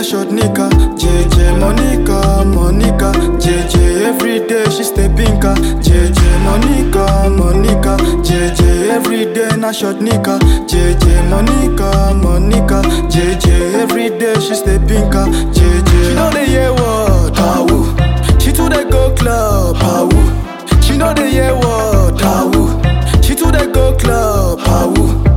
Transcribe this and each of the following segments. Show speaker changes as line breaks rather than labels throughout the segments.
short nika. JJ Monica, Monica. JJ every day she stay pinka. JJ Monica, Monica. JJ every day na short nika. JJ Monica, Monica. JJ every day she stay pinka. JJ she know the year what how She too dey go club how She know the year what how She too dey go club how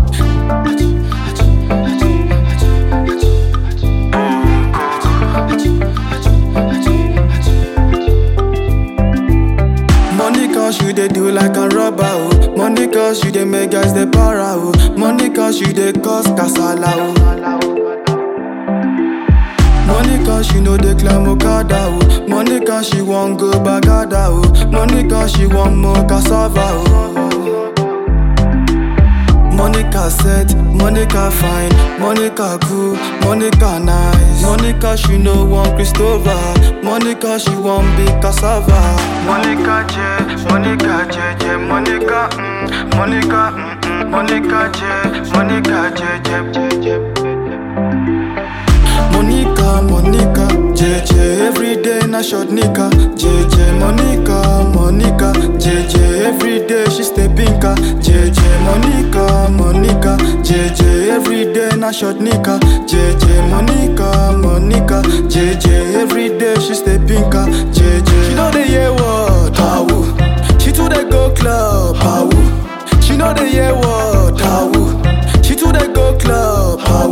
Money cause you dey do like a robber oh. Money cause you dey make guys dey para oh. Money cause you dey cause kasala oh. Money cause she know dey climb Okada oh. Money cause she wan go Bagada oh. Money cause she wan more cassava oh. Monica set, Monica fine, Monica cool, Monica nice. Monica she no want Christopher, Monica she want big cassava. Monica J, Monica J J, Monica, mm, Monica, mm, mm, Monica J, Monica J J J J. Monica, Monica, JJ every day na short nika. JJ Monica, Monica, JJ every day she stay pinka. JJ Monica, Monica, JJ every day na short nika. JJ Monica, Monica, JJ every day she stay pinka. JJ she know the year what how She too dey go club how She know the year what how She too dey go club how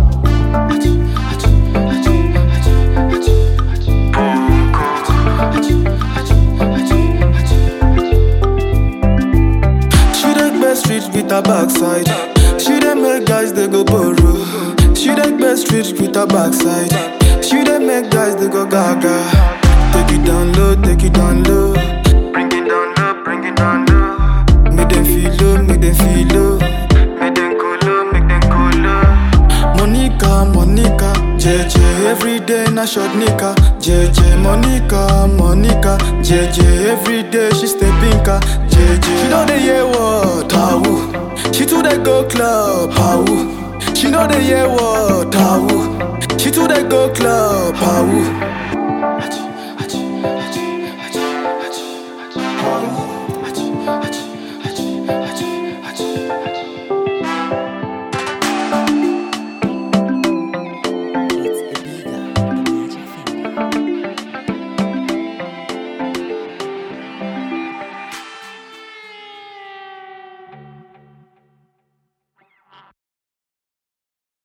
She dey best street with her backside. She dey make guys they go borrow. She dey best street with her backside. She dey make guys they go gaga. Take it down low, take it down low. Bring it down low, bring it down low. Make them feel low, make them feel low. Make them cool low, make them cool low. Monica, Monica, JJ every day na short nika. JJ Monica, Monica, JJ every day she stay pinka. JJ she know the year what how She too dey go club how She know the year what how She too dey go club how